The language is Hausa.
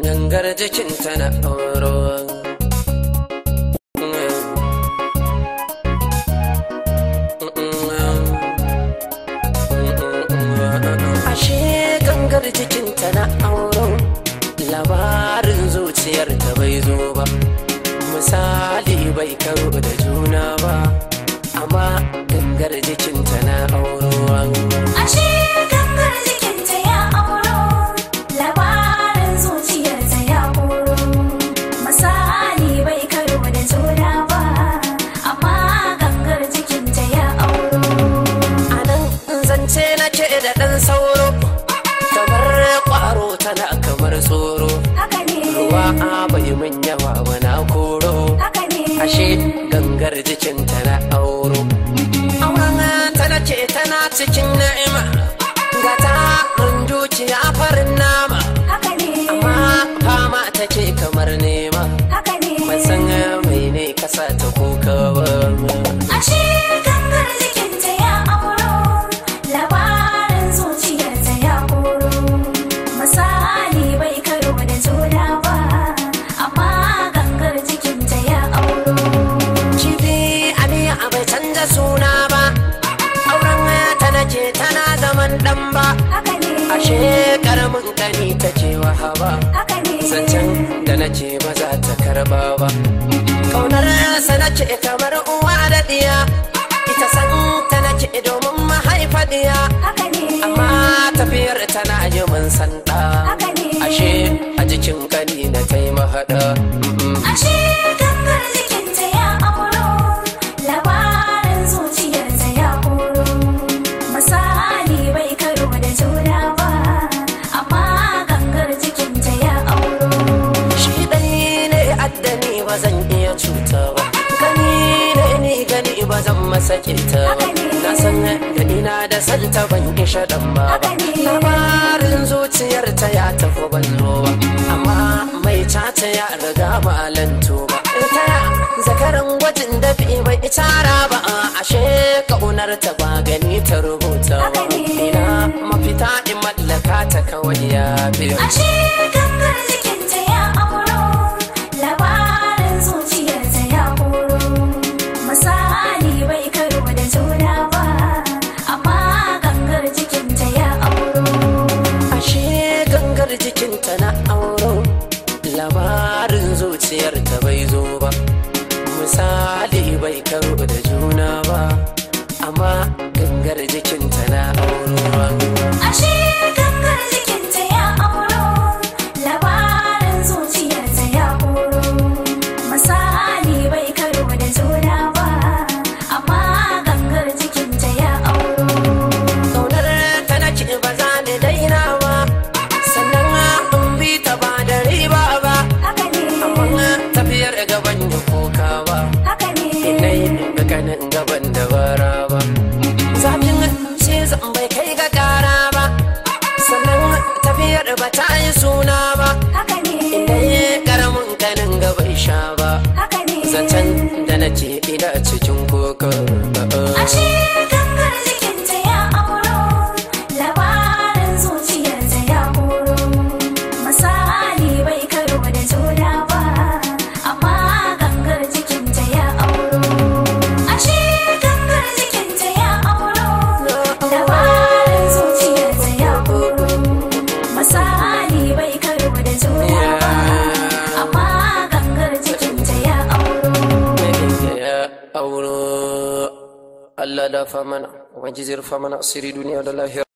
gangar jikinta na auro ashe gangar jikinta na auro labarin zuciyar ta bai zo ba misali bai karo da juna ba amma gangar jikinta na auro Ashe gangar jikinta ya auro, labarin zuciyarta ya koro. Misali bai karo da juna ba, amma gangar jikinta ya auro. a nan zance nake da ɗan sauro kamar ƙwaro tana kamar tsoro Haka ne, ruwa a bai min yawa ba na koro haka ne. ashe gangar jikinta na auro auren ta nace tana cikin na'ima ga ta mun dukiya farin nama Haka ne, amma fama take kamar nema haka ne. ban san mai ne kasa ta kuka ba Ashe gangar jikinta ya auro, labarin zuciyarta ya koro. Misali bai karo da juna ba, amma gangar jikinta ya auro. Kifi Aliyu a bai canza suna ba, auren ta nake tana zaman ɗan ba, Haka ne, ashe karamin kani take wahaba, haka ne. zancen da nake ba za ta karba ba. Kaunar sa nake kamar uwa da ɗiya, ita san ta nake domin mahaifa ɗiya, Haka ne, amma tafiyar tana yi min sanda. haka ne. Ashe a jikin kani na taimahaɗa. Ashe gangar jikinta ya auro, labarin zuciyarta ya koro. Misali bai karo da juna ba, amma gangar jikinta ya auro. Shi ɗai ne addani ba zan iya cuta ba. Gani ne ni gani ba zan masa kinta ba. Haka ne. Na san gani na da santa ban kisha ɗan ba ba. Haka ne. Labarin zuciyar ta ya tafi ban zo ba. Amma mai cata ya riga ba lanto ba. Ta ya zakaran gwajin da fi bai tara ba. Ashe ƙaunar ta ba gani ta rubuta ba. Haka ne. Ina mafita in mallaka ta kawai ya biyo. Ashe gangar jikinta ya auro, labarin zuciyarta ya koro. Misali bai karo da juna ba, amma gangar jikinta ya auro. ashe gangar jikinta na auro labarin zuciyarta bai zo ba misali bai karo da juna ba amma gangar jikinta na auro Ashe gangar jikinta ya auro, labarin zuciyarta ya koro. Misali bai karo da juna ba, amma gangar jikinta ya auro. kaunar ta nake ba za ni daina ba sannan in bi ta ba da riba ba Haka ne, amma tafiyar gaban ya koka ba haka ne. inai ga kanin gaban da bara ba zafin sai zan bai kai ga kara ba sannan tafiyar ba ta yi suna ba Haka ne, inai karamin kanin gaban sha ba haka ne. zancen da nake ina cikin koko Ashe gangar jikinta ya auro, labarin zuciyarta ya koro. Misali bai karo da juna ba, amma gangar jikinta ya auro. Ashe gangar jikinta ya auro, labarin zuciyarta ya koro. Misali bai karo da juna ba, amma gangar jikinta ya auro. ya auro Allah da famana ubangiji rufa mana asiri duniya da lahira